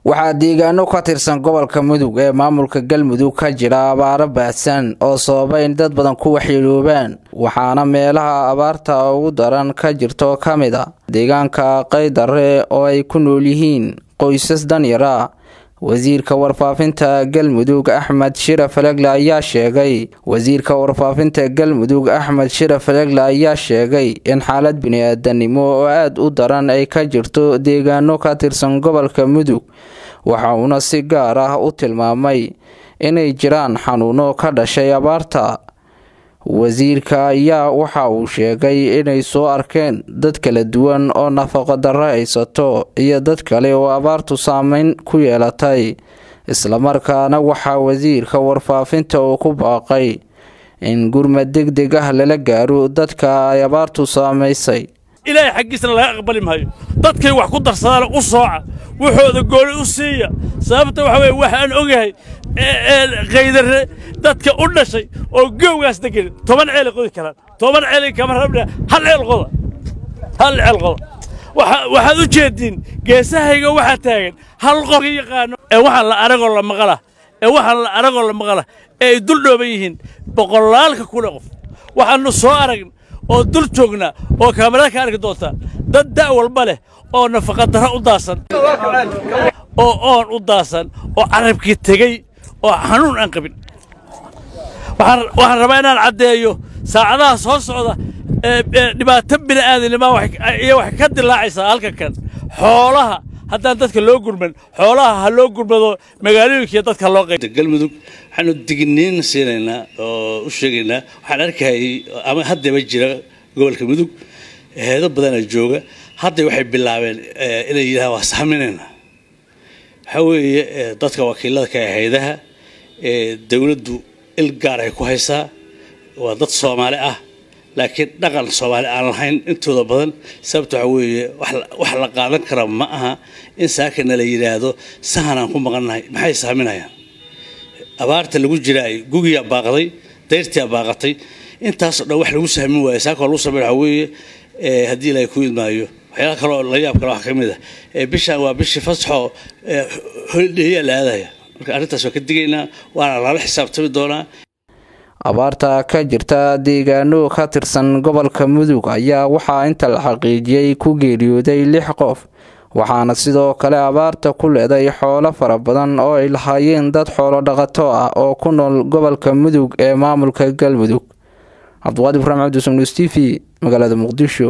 waxaa deegaano ka tirsan gobolka mudug ee maamulka galmudug ka jira abaaro baahsan oo sababa in dad badan ku waxyeeloobaan waxaana meelaha abaarta ugu daran ka jirto ka mid a deegaanka qaydare oo ay ku nool yihiin qoysas danyar ah wasiirka warfaafinta galmudug axmed shira falegle ayaa sheegay wasiirka warfaafinta galmudug axmed shira falegle ayaa sheegay in xaalad bini-aadanimo oo aada u daran ay ka jirto deegaano ka tirsan gobolka mudug waxa uuna si gaar ah u tilmaamay inay jiraan xanuuno ka dhashay abaarta wasiirka ayaa waxa uu sheegay inay soo arkeen dad kala duwan oo nafaqo darro haysato iyo dad kale oo abaartu saameyn ku yeelatay islamarkaana waxaa wasiirka warfaafinta uu ku baaqay in gurmad deg deg ah lala gaaro dadka ay abaartu saamaysay ilaahay xaggiisna laga aqbali maayo dadkay wax ku darsadaana u sooca wuxooda gooni u siiya sababta waxa weye waxaan ogahay kaydare dadka u dhashay oo gowgaas degan toban ceelay qodi karaan toban ceelay kama rabna hal ceel qoda hal ceel qoda waxaad u jeediin geesahayga waxaa taagan hal qof yaqaano ee waxaan la aragoo la maqala ee waxaan la aragoo la maqala ee ay dul dhooban yihiin boqolaalka kule qof waxaannu soo aragn oo dul joognaa oo kaamarada ka arki doontaa dad da' walba leh oo nafaqadarro u daasan oo oon u daasan oo carabkii tegey oo xanuun aan qabin waxaan rabaa inaan caddeeyo saacadaha soo socda dhibaato bini'aadannimaa iyo waxay ka dilaacaysaa halka kan xoolaha haddaan dadka loo gurman xoolaha ha loo gurmado magaalooyinkiiyo dadka loo qayb galmudug waxaanu digniin siinaynaa oo u sheegaynaa waxaan arkayay ama haddaba jira gobolka mudug heedo badanaa jooga hadda waxay bilaabeen inay yidhahaan waa saaminaynaa waxaa weeye dadka wakiilada ka ah haydaha dowladdu il gaar ay ku haysaa waa dad soomaali ah laakiin dhaqan soomaali aan lahayn intooda badan sababta waxaa weeye wax la qaadan kara ma aha in saakana la yidhaahdo sahanaan ku maqannahay maxay saaminayaan abaarta lagu jiraay gugiyaa baaqday dayrtiyaa baaqatay intaasoo dhan wax lagu sahmin waayo saaka lagu sameyn waxaa weeye haddii ilaahay ku idmaayo waxyaala kaloo la yaab kale wax ka mid ah bishaan waa bishii fasaxo holidheeyaa la aadaya marka arrintaas waa ka digaynaa waana lala xisaabtami doonaa abaarta ka jirta deegaano ka tirsan gobolka mudug ayaa waxaa inta la xaqiijiyey ku geeriyooday lix qof waxaana sidoo kale abaarta ku leeday xoolo fara badan oo ay lahaayeen dad xoolo dhaqato ah oo ku nool gobolka mudug ee maamulka galmudug cabdiqaadir ibraahim cabdisumnus t v magaalada muqdisho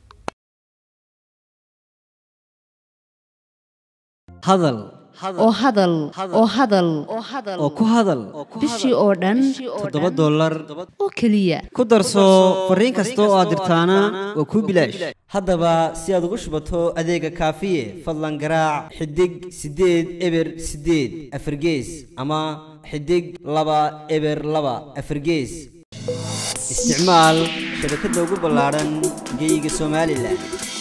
hadal oo hadal oo hadal oo ku hadal bishii oo dhan toddoba dollar oo keliya ku darso fariin kasta oo aad dirtaana waa kuu bilaash haddaba si aad ugu shubato adeega kaafiye fadlan garaac xidig siddeed eber siddeed afargees ama xidig laba eber laba afargees isticmaal shabakadda ugu ballaadhan geeyiga somalilan